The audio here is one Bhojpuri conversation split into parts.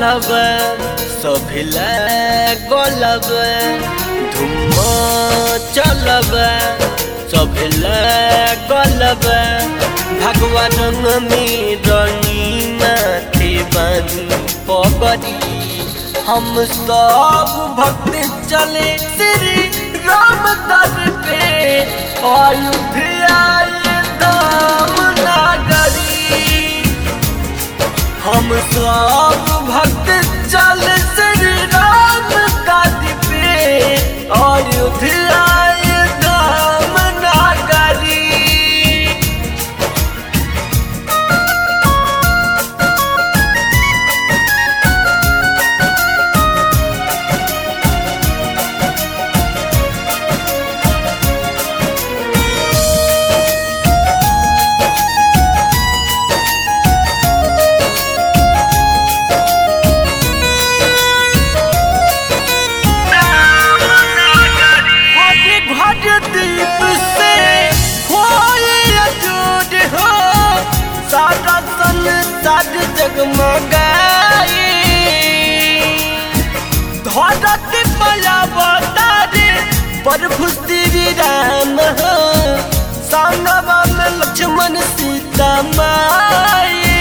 चलब सभिला गलब धुम चलब सभिला गलब भगवान में रंगीना थे बानी पगड़ी हम सब भक्त चले श्री राम दर पे अयोध्या धाम नागरी हम सब भक्त चल श्री राम दादी पे अयोध्या धाम नागरी हरे घर दीप से होए अजूर हो सारा संसार जगमगाए धरती पयावतारे प्रभु श्री राम हो संगवा में लक्ष्मण सीता माई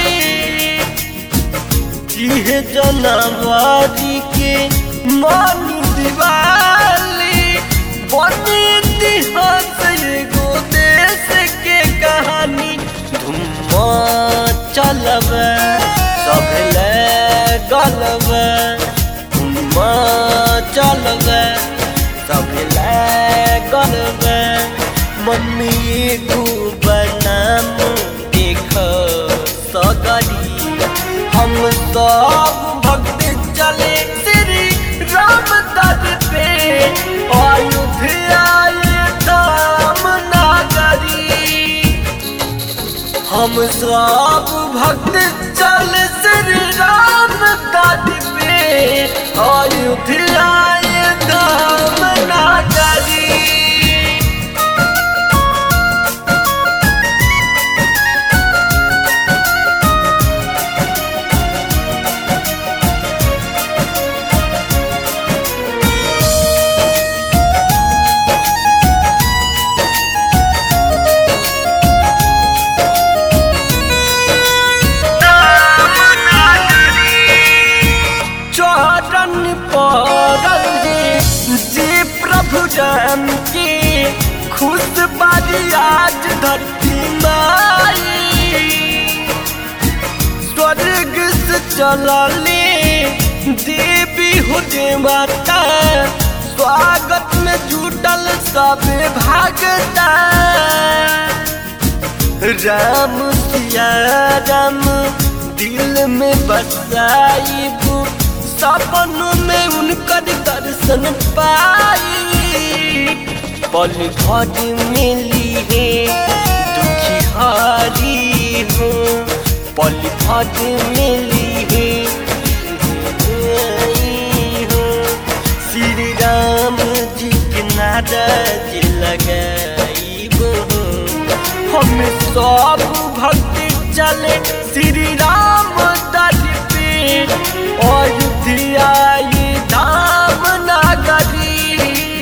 इहे जनवरी के मन दिवाली बनी इतिहास एगो देश के कहानी धुम चलब सब ले गलब धुम चलब सब ले गलब मम्मी को बनाम देख सगरी हम सब भक्त चले श्री राम दर पे अयोध्या धाम नागरी हम सब भक्त चल श्री राम दर पे अयोध्या धाम नागरी चरण पड़ल रे जे प्रभु राम के खुश बारी आज धरती माई स्वर्ग से चलले देवी हो जे माता स्वागत में जुटल सब भागता राम सिया राम दिल में बसाइबू सपन में उनकर दर्शन पाई पल भर मिली है दुखी हारी हो पल भर मिली है हो श्री राम जी के नाराज लगाइबो हम सब भक्त चले श्री राम दर पे अयोध्या ये धाम नागरी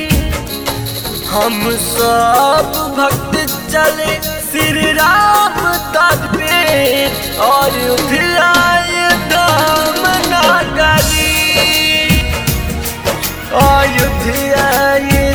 हम सब भक्त चले श्री राम दर पे अयोध्या ये धाम नागरी अयोध्या ये